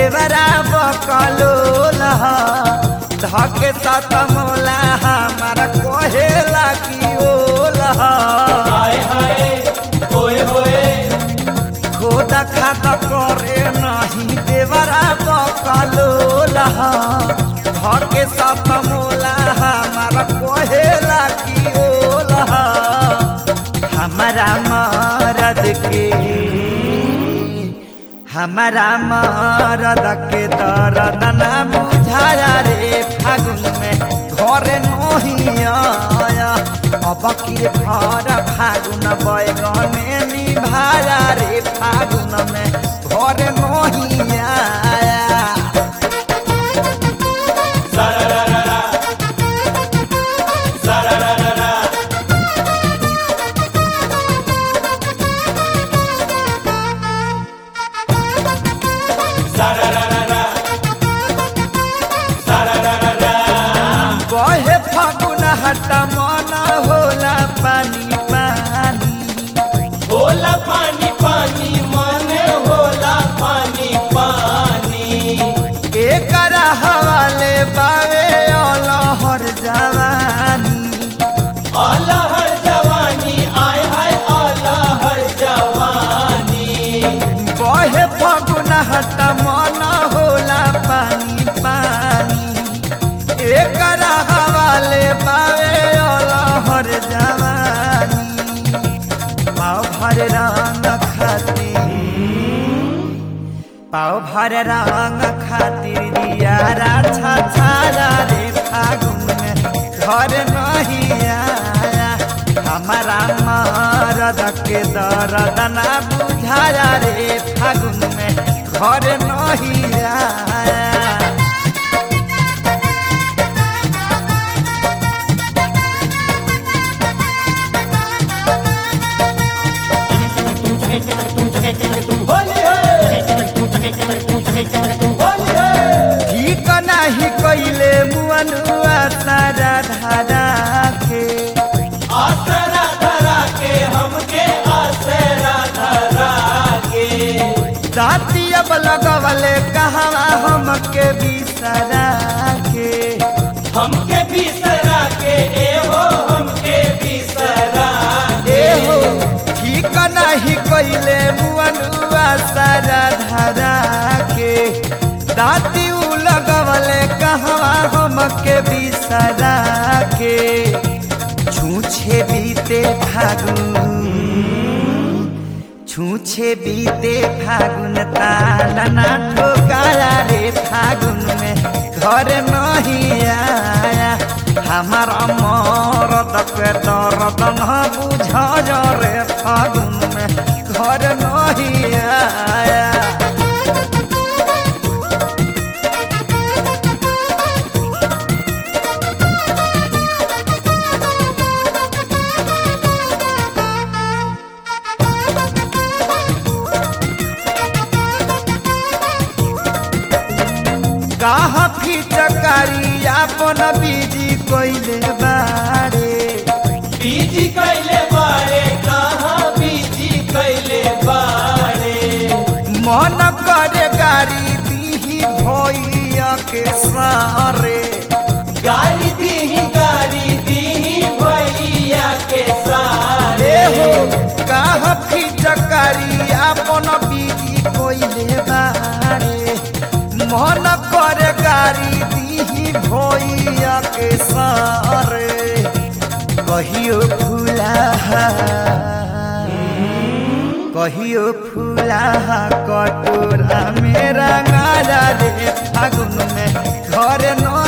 देवरा बकलोल धके सत मोला हमारा कहेला की ओल हाय हाय होए होए खोदा खाता करे नहीं देवरा बकलोल धके सत मोला हमारा कहेला की ओल हमारा मरद के हमारा मरद के दर्द न बुझाया रे फागुन में घर नहीं आया अब की घर फागुन बैगने निभाया रे फागुन में घर नहीं आया सारारारा सारारारा सारारारा सारारारा बहे फागुन हट मन होला पानी पानी होला पानी पानी माने होला पानी पानी एकर हवाले बावे अलहर जवानी अलहर जवानी आय हाय अलहर जवानी बहे फगुन हट मन होला पानी पानी एकर हवाले बावे अलहर जवानी पाव भर रंग खातिर पाव भर रंग खातिर दिया राछा छाया रे फागुन में घर नहीं आया हमारा मरद के दर्द ना बुझाया रे फागुन में घर नहीं आया होली है होली है ठीक नाही कइले मुअनुआ सारा धारा के आसरा धरा के हमके आसरा धरा के दाती अब लगवले कहवा हमके बिसरा के हमके बिसरा के ए हो हमके बिसरा ए हो ठीक नाही कइले मुअनुआ सारा धारा के दाती उ लगवले कहवा हमके बिसरा के छूछे बीते फागुन छूछे बीते फागुन तालना ठोकाया रे फागुन में घर नहीं आया हमारा मरद के दर्द न बुझ रे फागुन में घर नहीं आया कहा फिचकारी अपन बीजी कोइले बारे बीजी कैले बारे कहाँ बीजी कैले बारे मन करे गाड़ी दीही भैया के सारे गाली दी गाली दी भैया के सारे ए हो कहा फिचकारी अपन बीजी कोइले बारे मन करे गाड़ी दीही भैया के सारे कहियो फूला कहियो फूला कटोरा मेरा गाजा रे फागुन में घर न